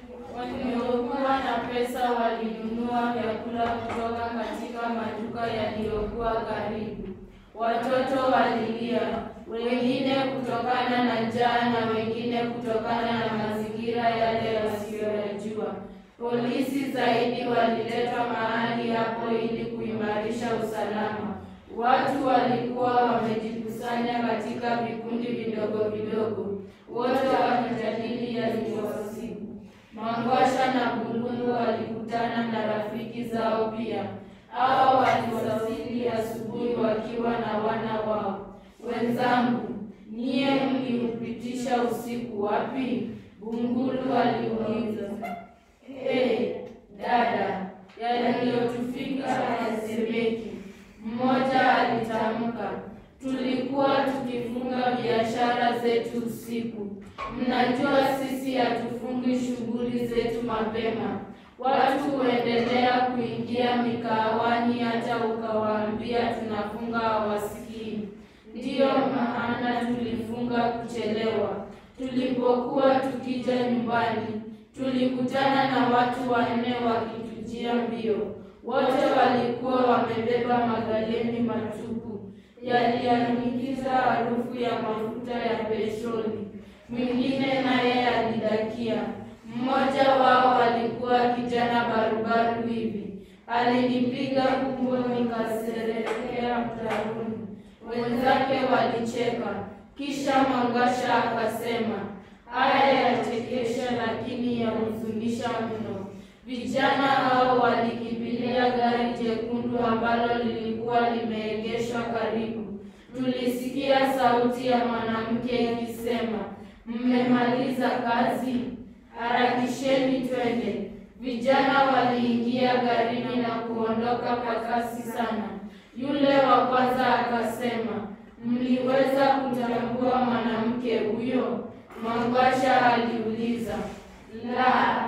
waliokuwa na pesa walinunua vyakula kutoka katika maduka yaliyokuwa karibu. Watoto walilia, wengine kutokana na njaa na wengine kutokana na mazingira yale wasiyoyajua. Polisi zaidi waliletwa mahali hapo ili kuimarisha usalama. Watu walikuwa wamejikusanya katika vikundi vidogo vidogo, wote wakijadili yaliyowasibu. Mangwasha na Bulungu walikutana na rafiki zao pia. Hao waliwasili asubuhi wakiwa na wana wao. Wenzangu, nyie mliupitisha usiku wapi? Bungulu aliuliza. Hey, dada, yaliyotufika hayasemeki. Mmoja alitamka, tulikuwa tukifunga biashara zetu usiku. Mnajua sisi hatufungi shughuli zetu mapema. Watu huendelea kuingia mikahawani, hata ukawaambia tunafunga hawasikii. Ndiyo maana tulifunga kuchelewa. Tulipokuwa tukija nyumbani, tulikutana na watu wanne wakitujia mbio. Wote walikuwa wamebeba magaleni matupu yaliyonukiza harufu ya mafuta ya petroli. Mwingine naye alidakia. Mmoja wao alikuwa kijana barubaru hivi, alinipiga kumbo, nikaserehekea mtaroni. Wenzake walicheka, kisha Mangwasha akasema, haya yachekesha, lakini yahuzunisha mno. Vijana hao walikimbilia gari jekundu ambalo lilikuwa limeegeshwa karibu. Tulisikia sauti ya mwanamke ikisema, mmemaliza kazi? Harakisheni twende. Vijana waliingia garini na kuondoka kwa kasi sana. Yule wa kwanza akasema, mliweza kutambua mwanamke huyo? Mangwasha aliuliza. La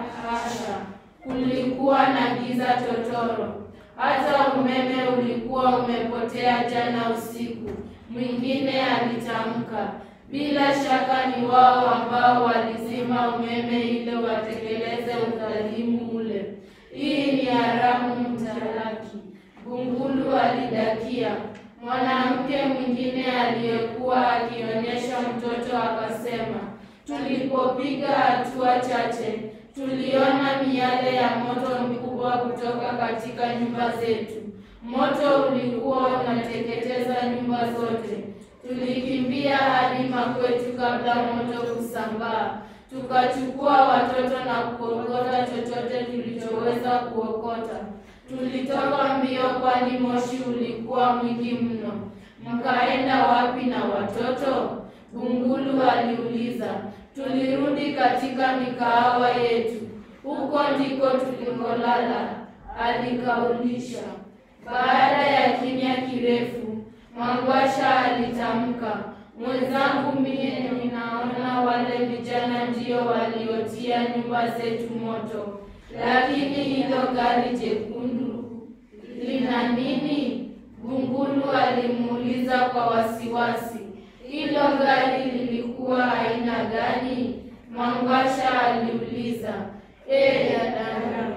hasha, kulikuwa na giza totoro, hata umeme ulikuwa umepotea jana usiku. Mwingine alitamka. Bila shaka ni wao ambao walizima umeme ili watekeleze udhalimu ule. Hii ni haramu mtalaki. Bungulu alidakia. Mwanamke mwingine aliyekuwa akionyesha mtoto akasema, tulipopiga hatua chache tuliona miale ya moto mkubwa kutoka katika nyumba zetu. Moto ulikuwa unateketeza nyumba zote. Tulikimbia hadi makwetu kabla moto kusambaa. Tukachukua watoto na kuokota chochote tulichoweza kuokota. Tulitoka mbio, kwani moshi ulikuwa mwingi mno. Mkaenda wapi na watoto? Bungulu aliuliza. Tulirudi katika mikahawa yetu, huko ndiko tulikolala, alikaulisha. Baada ya kimya kirefu, Mangwasha alitamka, mwenzangu, mie ninaona wale vijana ndio waliotia nyumba zetu moto. Lakini hilo gari jekundu lina nini? Bungulu alimuuliza kwa wasiwasi. Hilo gari lilikuwa aina gani? Mangwasha aliuliza. Eh, dada,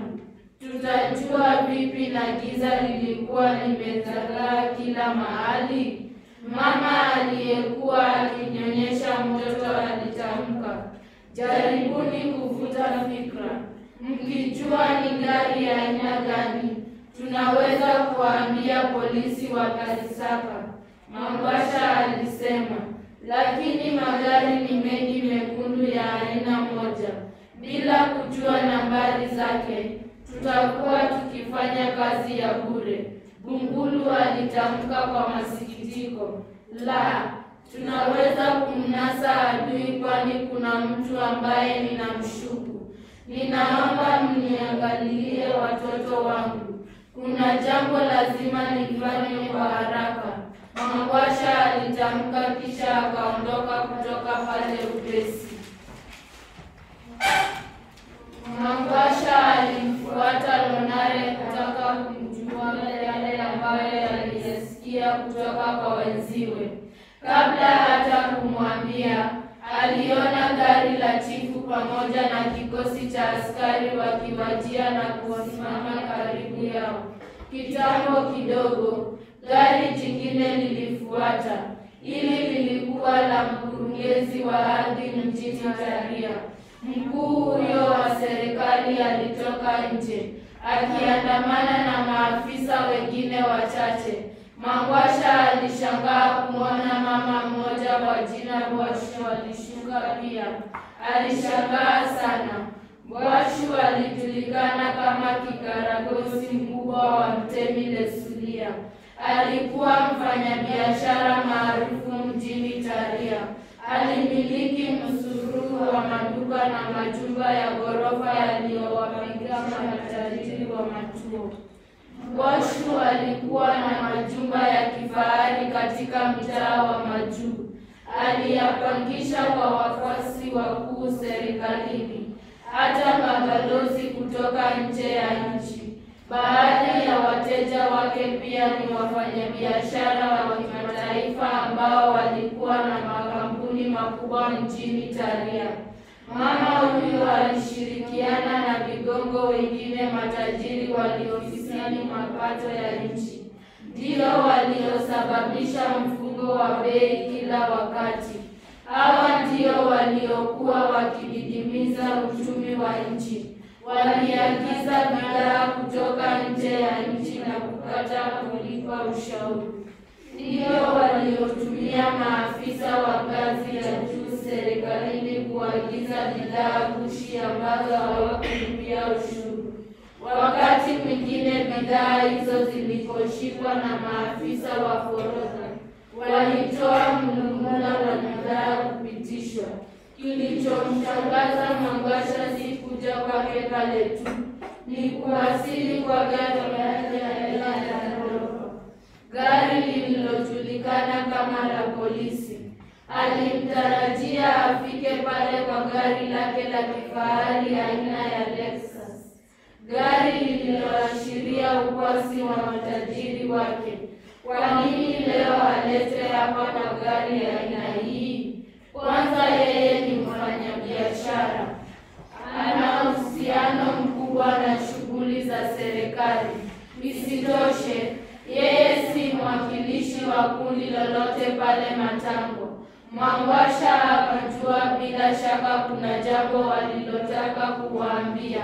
tutajua vipi na giza lilikuwa limezagaa kila mahali? Mama aliyekuwa akinyonyesha mtoto alitamka. Jaribuni kuvuta fikra, mkijua ni gari ya aina gani, tunaweza kuwaambia polisi wakalisaka. Mangwasha alisema, lakini magari ni mengi mekundu ya aina moja. Bila kujua nambari zake, tutakuwa tukifanya kazi ya bure. Bungulu alitamka kwa masikitiko. La, tunaweza kumnasa adui, kwani kuna mtu ambaye ninamshuku. Ninaomba mniangalie watoto wangu, kuna jambo lazima nifanye kwa haraka. Mangwasha alitamka, kisha akaondoka kutoka pale upesi. Mangwasha alimfuata Lonare kutaka kumjua yale ambayo aliyesikia kutoka kwa wenziwe. Kabla hata kumwambia, aliona gari la chifu pamoja na kikosi cha askari wakiwajia na kusimama karibu yao. Kitambo kidogo, gari jingine lilifuata. Hili lilikuwa la mkurugenzi wa ardhi mjini Taria. Mkuu huyo wa serikali alitoka nje akiandamana na maafisa wengine wachache. Mangwasha alishangaa kumwona mama mmoja kwa jina Bwashu alishuka pia. Alishangaa sana. Bwashu alijulikana kama kikaragosi mkubwa wa Mtemi Lesulia. Alikuwa mfanyabiashara maarufu mjini Taria. Alimiliki msururu wa maduka na majumba ya ghorofa yaliyowapiga matajiri wa Matuo. Bwashu alikuwa na majumba ya kifahari katika mtaa wa Majuu. Aliyapangisha kwa wafuasi wakuu serikalini, hata mabalozi kutoka nje ya nchi. Baadhi ya wateja wake pia ni wafanyabiashara wa kimataifa ambao walikuwa na makampuni makubwa mjini Taria. Mama huyu alishirikiana na vigongo wengine matajiri waliofisadi mapato ya nchi, ndio waliosababisha mfungo wa bei kila wakati. Hawa ndio waliokuwa wakididimiza uchumi wa nchi. Waliagiza bidhaa kutoka nje ya nchi na kukata kulipa ushauri. Ndio waliotumia maafisa wa ngazi ya juu serikalini kuagiza bidhaa gushi ambazo hawakulipia ushuru. Wakati mwingine bidhaa hizo ziliposhikwa na maafisa wa forodha, walitoa mlungula wa bidhaa kupitishwa. Kilichomshangaza Mangwasha si kuja kwake pale tu, ni kuwasili kwa gari lake aina ya ghorofa, gari lililojulikana kama la polisi. Alimtarajia afike pale kwa gari lake la kifahari aina ya Lexus, gari lililoashiria ukwasi wa matajiri wake. Kwa nini leo alete hapa kwa gari ya aina hii? Kwanza yeye ni mfanyabiashara, ana uhusiano mkubwa na shughuli za serikali. Isitoshe, yeye si mwakilishi wa kundi lolote pale Matango. Mangwasha akajua bila shaka kuna jambo walilotaka kuwaambia.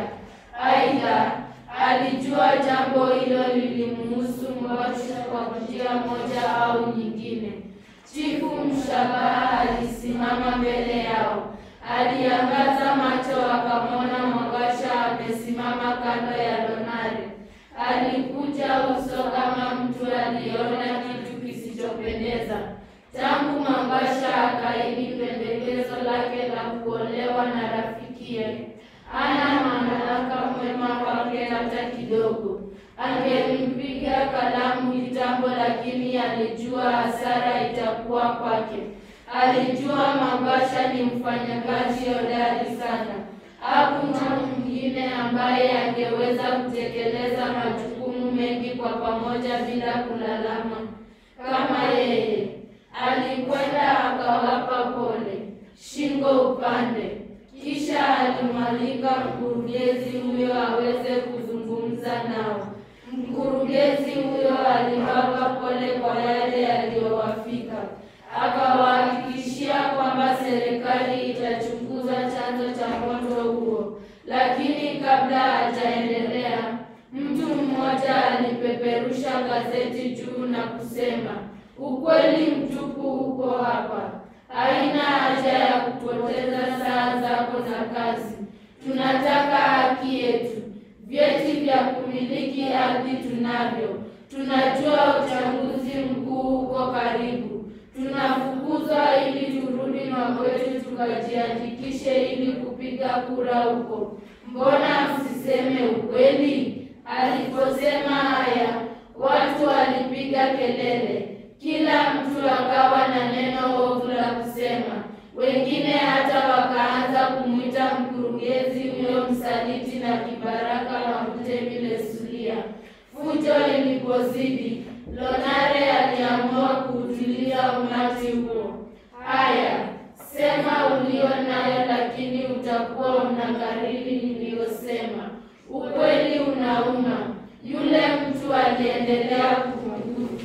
Aidha, alijua jambo hilo lilimhusu Ngwasha kwa njia moja au nyingine. Chifu Mshabaha alisimama mbele yao, aliangaza macho akamwona Mangwasha amesimama kando ya Lonare. Alikuja uso kama mtu aliona kitu kisichopendeza. Tangu Mangwasha akaidi pendekezo lake la kuolewa na rafikiye, hana mamlaka mwema wake hata kidogo. Angelimpiga kalamu kitambo, lakini alijua hasara itakuwa kwake. Alijua Mangwasha ni mfanyakazi hodari sana. Hakuna mwingine ambaye angeweza kutekeleza majukumu mengi kwa pamoja bila kulalama kama yeye. Alikwenda akawapa pole, shingo upande, kisha alimwalika mkurugenzi huyo aweze kuzungumza nao. Mkurugenzi huyo aliwapa pole kwa yale yaliyowafika, akawahakikishia kwamba serikali itachunguza chanzo cha moto huo. Lakini kabla hajaendelea, mtu mmoja alipeperusha gazeti juu na kusema, ukweli mtupu uko hapa. Haina haja ya kupoteza saa zako za kazi. Tunataka haki yetu. Vyeti vya kumiliki ardhi tunavyo. Tunajua uchaguzi mkuu uko karibu. Tunafukuzwa ili turudi makwetu tukajiandikishe ili kupiga kura huko. Mbona msiseme ukweli? Aliposema haya, watu walipiga kelele. Kila mtu akawa na neno ovu la kusema. Wengine hata wakaanza kumwita mkurugenzi huyo msaliti na kibaraka wa Mtemi Lesulia. Fujo ilipozidi, Lonare aliamua kuutulia umati huo. Haya, sema ulio nayo, lakini uta utakuwa unakariri niliyosema. Ukweli unauma. Yule mtu aliendelea kumjibu.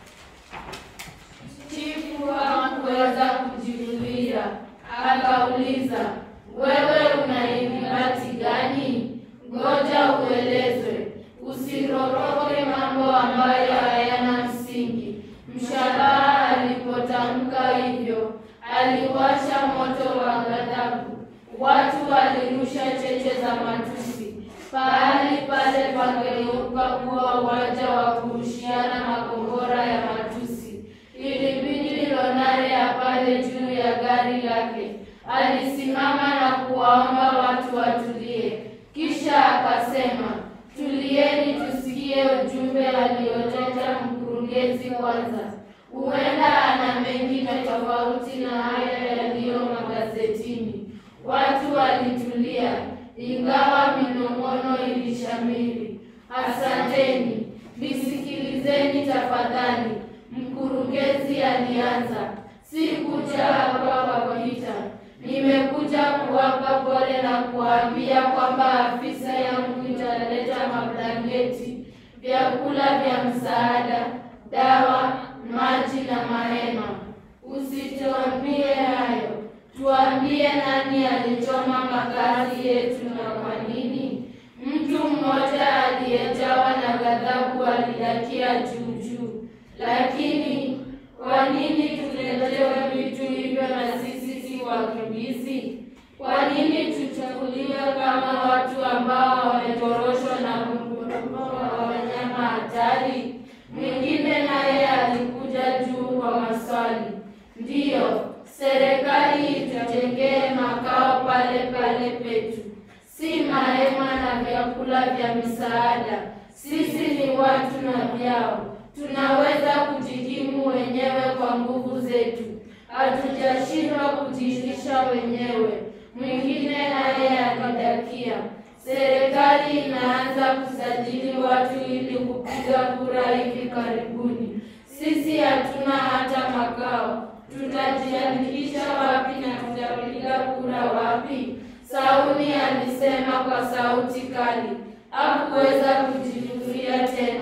Chifu hakuweza kujizuia, akauliza, wewe una ithibati gani? Ngoja uelezwe, usiroroke mambo ambayo hayana msingi. Mshabaha alipotamka hivyo, aliwasha moto wa ghadhabu. Watu walirusha cheche za matusi. Pahali pale pangegeuka kuwa uwanja wa kurushiana makombora ya matusi. Ilibidi Lonare apande juu ya gari lake. Alisimama na kuwaomba watu watulie, kisha akasema, tulieni tusikie ujumbe alioleta mkurugenzi kwanza. Huenda ana mengine tofauti na haya yaliyo magazetini. Watu walitulia, ingawa minong'ono ilishamiri. Asanteni, nisikilizeni tafadhali. Mkurugenzi alianza, sikuja hapa kwa vita. Nimekuja kuwapa pole na kuwaambia kwamba afisa yangu italeta mablanketi, vyakula vya msaada, dawa, maji na mahema. Usituambie hayo, tuambie nani alichoma makazi yetu na kwa nini. Mtu mmoja aliyejawa na ghadhabu alidakia juu juu, lakini kwa nini tuletewe vitu hivyo na sisi si wakimbizi? Kwa nini tuchukuliwe kama watu ambao wametoroshwa na mguruma wa wanyama hatari? Mwingine naye alikuja juu kwa maswali. Ndiyo, serikali itujengee makao pale pale petu, si mahema na vyakula vya misaada. Sisi ni watu na vyao, tunaweza kujikimu wenyewe kwa nguvu zetu, hatujashindwa kujilisha wenyewe. Mwingine naye alidakia, serikali inaanza kusajili watu ili kupiga kura hivi karibuni. Sisi hatuna hata makao, tutajiandikisha wapi na tutapiga kura wapi? Sauni alisema kwa sauti kali. Hakuweza kujizuia tena.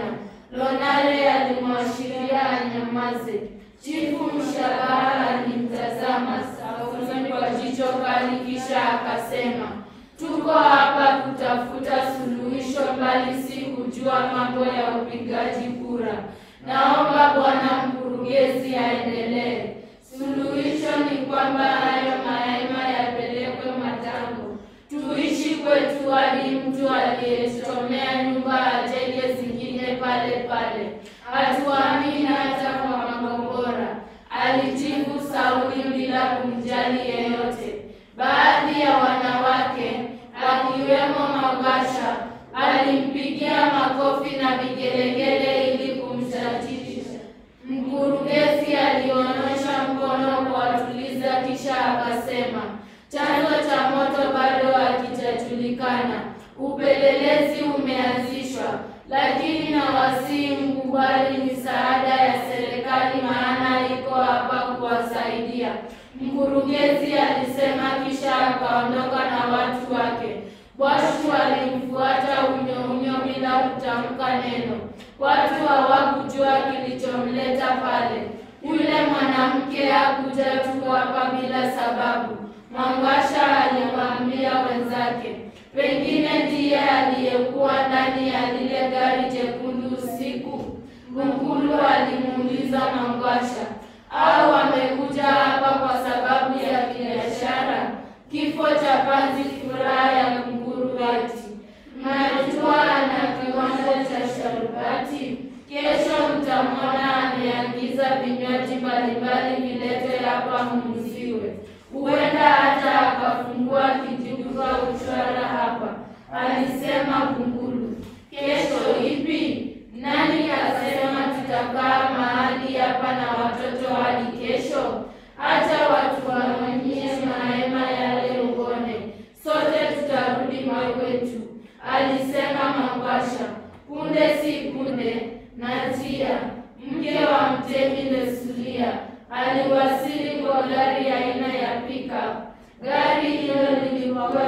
Lonare alimwashiria anyamaze. Chifu Mshabaha alimtazama Sauni kwa jicho kali, kisha akasema, tuko hapa kutafuta suluhisho, bali si kujua mambo ya upigaji kura. Naomba bwana mkurugenzi aendelee. Suluhisho ni kwamba hayo mahema yapelekwe Matango, tuishi kwetu hadi mtu aliyechomea nyumba ajenge zingine pale pale. Hatuamini hata kwa makombora, alijibu Sauli bila kumjali yeyote. Baadhi ya wanawake akiwemo Magasha alimpigia makofi na vigelegele ili kumshajiisha. Mkurugenzi alionyesha mkono kuwatuliza, kisha akasema, chanzo cha moto bado hakijajulikana. Upelelezi umeanzishwa, lakini nawasihi mkubali misaada ya serikali, maana iko hapa kuwasaidia, mkurugenzi alisema, kisha akaondoka na watu wake. Bwashu alimfuata unyo unyo bila kutamka neno. Watu hawakujua kilichomleta pale. Yule mwanamke hakuja tu hapa bila sababu. Mwangasha aliwaambia wenzake, pengine ndiye aliyekuwa ndani ya lile gari jekundu usiku. Gungulu alimuuliza Mwangasha, au amekuja hapa kwa sababu ya biashara? Kifo cha panzi, furaha ya kunguru ati Najua ana kiwanda cha sharubati. Kesho mtamwona ameagiza vinywaji mbalimbali viletwe hapa muuziwe. Huenda hata akafungua kijiduka uchwara hapa, alisema Kunguru. Kesho ipi? Nani asema tutakaa mahali hapa na watoto hadi kesho? Hata watu waonyeshe mahema yale uone, sote tutarudi makwetu, alisema Mangwasha. Punde si punde, Natia mke wa mtemi Lesulia aliwasili kwa gari aina ya pickup. Gari hilo lilikuwa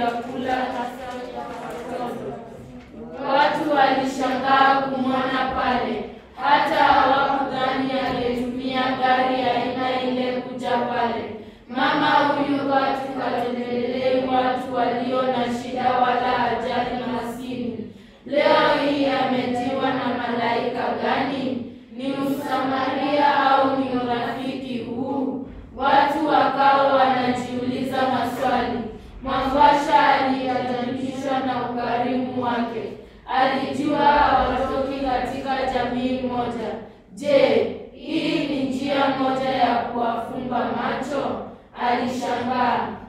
vyakula hasa vya watoto. Watu walishangaa kumwona pale, hata hawakudhani angetumia gari aina ile kuja pale. Mama huyu katu katembelei watu walio na shida wala ajali maskini. Leo hii ametiwa na malaika gani? Ni Msamaria au ni urafiki huu? Watu wakawa wanajiuliza maswali. Mwangwasha aliyetajishwa na ukarimu wake, alijua hawatoki katika jamii moja. Je, hii ni njia moja ya kuwafumba macho? Alishangaa.